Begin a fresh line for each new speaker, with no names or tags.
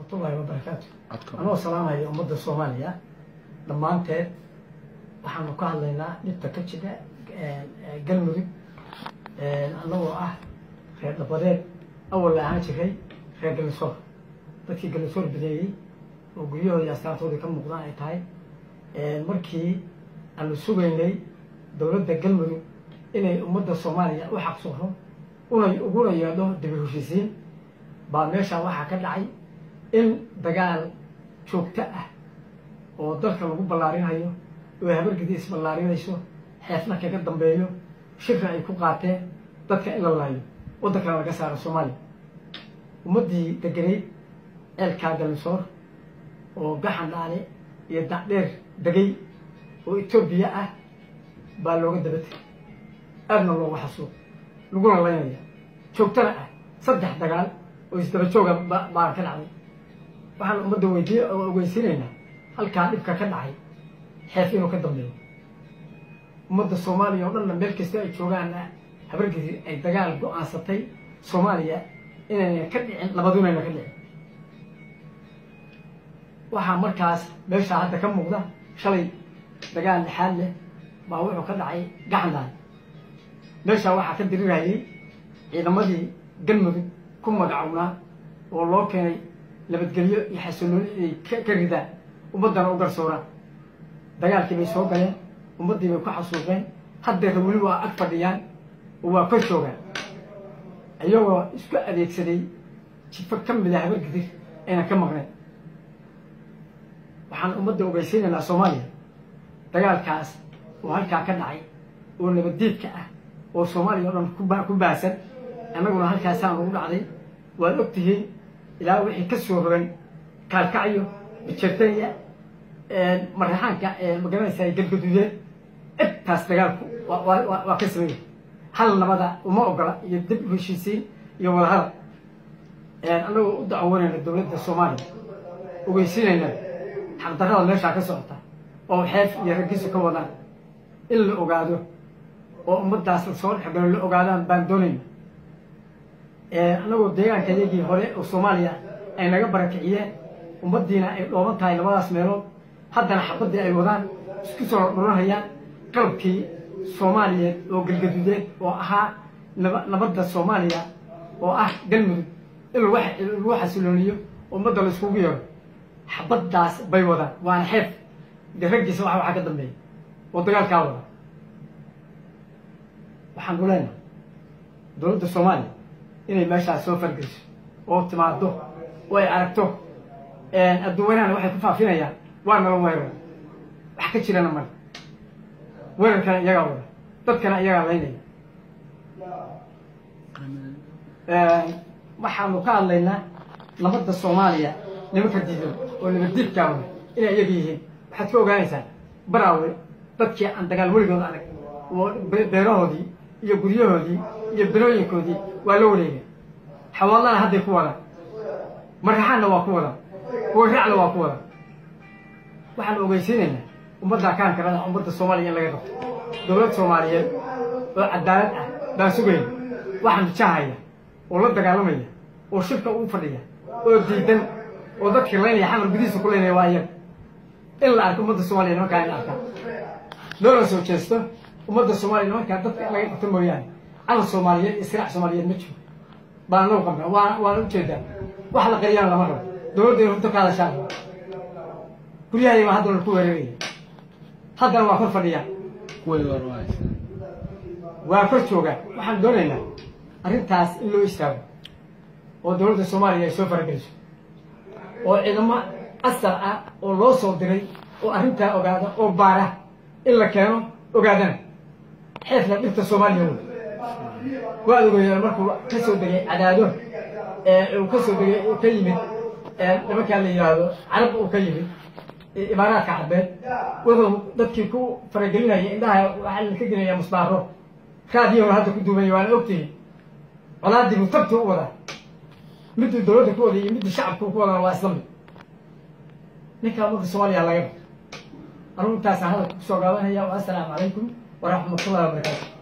waraxmatullaahi wabarakaatu anoo salaamaya ummadda soomaaliya dhammaanteed waxaanu ka hadlaynaa dhibta ka jira galmudug annagoo ah reer dhabadeed awal la ahaan jiray reer galnisoor dadkii galnisoor bineeyey oo guryahooda iyo astaantooda ka muuqdaan ay tahay markii aanu sugaynay dowladda galmudug inay ummadda soomaaliya u xaqsooro una uguna yeedho dibi heshiisiin baa meeshaa waxaa ka dhacay in dagaal joogto ah oo dalka lagu ballaarinayo oo habargidi isballaarinayso xeefna kaga dambeeyo shirka ay ku qaateen dadka in la laayo waddankana laga saaro soomaaliya ummaddii degenayd ceelkaa galmisoor oo gaxan dhaale iyo dacdheer degay oo etoobiya ah baa looga dabatay aadna looga xasuuq laguna laynaya joogtana ah saddex dagaal oo isdaba jooga baan ka dhacday waxaan ummadda weydiiye oo ogeysiinaynaa halkaa dhibka ka dhacay xeef inuu ka dambeeyo ummadda soomaaliya oo dhanna meel kasta ay joogaanna habargidi ay dagaal go-aansatay soomaaliya inayna ka dhicin labadunayna ka dhicin waxaa markaas meeshaa hadda ka muuqda shalay dagaal dhexaad leh baa wuxuu ka dhacay gaxandaan meeshaa waxaa ka dirirayay ciidamadii galmudug ku magacownaa oo loo keenay nabadgelyo iyo xasillooni inay ka ridaan ummaddana u garsooraan dagaalkii bay soo galeen ummaddii bay ku xasuuqeen haddeera weli waa ag fadhiyaan oo waa kor joogaan iyagoo isku adeegsaday jifo ka mid a habargidir aynan ka maqnayn waxaan ummadda ogeysiinaynaa soomaaliya dagaalkaas oo halkaa ka dhacay oo nabaddiidka ah oo soomaaliya o dhan ku baahsan annaguna halkaasaan ugu dhacday waad og tihiin ilaa wixii ka soo rogan kaalkacyo bijertanya maraxaanka magaranaysa galgaduudeed intaas dagaalku waa ka sameeya hal nabada uma ogola iyo dib u heshiisiin iyo wadahadal annagoo u dacwoonayna dowladda soomaaliya ogeysiinayna xaqdarrada meeshaa ka socota oo xeef iyo raggiisu ka wadaan in la ogaado oo ummaddaas lasoo dhexgalo la ogaadaan baan doonayna annagoo deegaankayagii hore oo soomaaliya ay naga barakiciyeen ummaddiina ay dhooban tahay labadaas meelood haddana xabaddii ay wadaan isku soo dhuranhayaan qalabkii soomaaliyeed oo galgaduudeed oo ahaa nabadda soomaaliya oo ah galmudug in lagu xasilooniyo ummadda la iskugu yeero xabaddaas bay wadaan waana xeef de raggiisa waxa waxaa ka dambeeya oo dagaalkaa wada waxaan u leenahay dowladda soomaaliya inay meeshaas soo fargeyso oo timaado oo ay aragto adduunwanahana waxay ku faafinayaan waa nala weerar wax ka jirana male weerarkana iyagaa wada dadkana iyagaa laynaya waxaanu ka hadlaynaa nabadda soomaaliya nimanka diidan oo nabaddiidkaawada inay iyaga yihiin waxaad ka ogaanaysaa baraawe dadkii aan dagaal weligooda adag oo beerahoodii iyo guryahoodii iyo bilooyinkoodii waa la wareegay xawaalana hadday ku wadaan maraxaanna waa ku wadaan waracna waa ku wadaan waxaan ogeysiinaynaa ummadda kaankarada ummadda soomaaliya in laga qabto dowlad soomaaliyeed oo cadaalad ah baan sugayna waxaan jahaya oo la dagaalamaya oo shirka ugu fadhiya oo diidan oo dadkii laynaya xamar gudihiisa ku laynaya waa iyaga in la arko ummadda soomaliya nimankaa in arkaa loola soo jeesto ummadda soomaaliya nimankaa dadka in laga qabto mooyaane calan soomaaliyeed iyo siraac soomaaliyeed ma jiro baan loo qabnaa waa waana ujeedaa wax la qariyaan lama rabo dowladda runta ka hadashaan guryahayga baa haddana ku weeraraya haddana waa kor fadhiyaa waa kor joogaan waxaan doonaynaa arrintaas in loo istaago oo dowladda soomaaliya ay soo farageliso oo ciidamo asar ah oo loo soo diray oo arrintaa ogaada oo baara in la keeno ogaadana xeefna dhibta soomaaliya wey waad ogeeyeen markuu ka soo degay cadaado uu ka soo degay ka yimid nimankaa la yidhaahdo carab uu ka yimid imaaraadka carbeed wuxuu dadkii ku faragelinaya indhaha waxaa la ka gelaya musbaaro raadiyahona hadda ku duumaya waana ogtihi colaadii buu tabti u wadaa miduu dowladda ku waday iyo midii shacabku ku wadana waa isla mid ninkaa ummadda soomaaliya laga ado anugu intaasaan hadalka kusoo gaabanaya assalaamu calaykum waraxmatullahi wabarakaatu